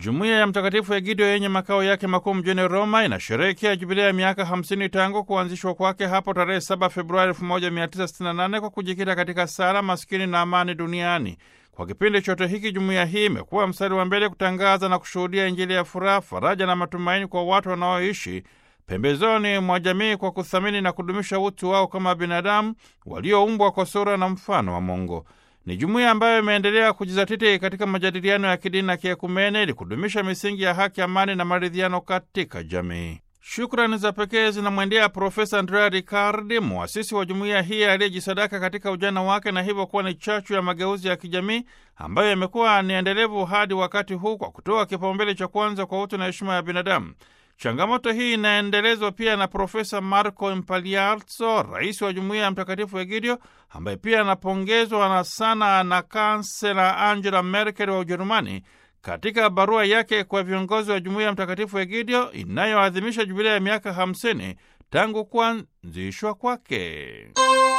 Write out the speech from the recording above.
Jumuiya ya Mtakatifu Egidio yenye makao yake makuu mjini Roma inasherehekea jubilea ya miaka 50 tangu kuanzishwa kwake hapo tarehe 7 Februari 1968 kwa kujikita katika sala, maskini na amani duniani. Kwa kipindi chote hiki jumuiya hii imekuwa mstari wa mbele kutangaza na kushuhudia Injili ya furaha, faraja na matumaini kwa watu wanaoishi pembezoni mwa jamii kwa kuthamini na kudumisha utu wao kama binadamu walioumbwa kwa sura na mfano wa Mungu. Ni jumuiya ambayo imeendelea kujizatiti katika majadiliano ya kidini na kiekumene ili kudumisha misingi ya haki, amani na maridhiano katika jamii. Shukrani za pekee zinamwendea Profesa Andrea Riccardi, mwasisi wa jumuiya hii aliyejisadaka katika ujana wake na hivyo kuwa ni chachu ya mageuzi ya kijamii ambayo yamekuwa ni endelevu hadi wakati huu kwa kutoa kipaumbele cha kwanza kwa utu na heshima ya binadamu. Changamoto hii inaendelezwa pia na Profesa Marco Impaliazzo, rais wa jumuiya ya Mtakatifu Egidio, ambaye pia anapongezwa na sana na kansela Angela Merkel wa Ujerumani katika barua yake kwa viongozi wa jumuiya ya Mtakatifu Egidio inayoadhimisha jubilia ya miaka 50 tangu kuanzishwa kwake.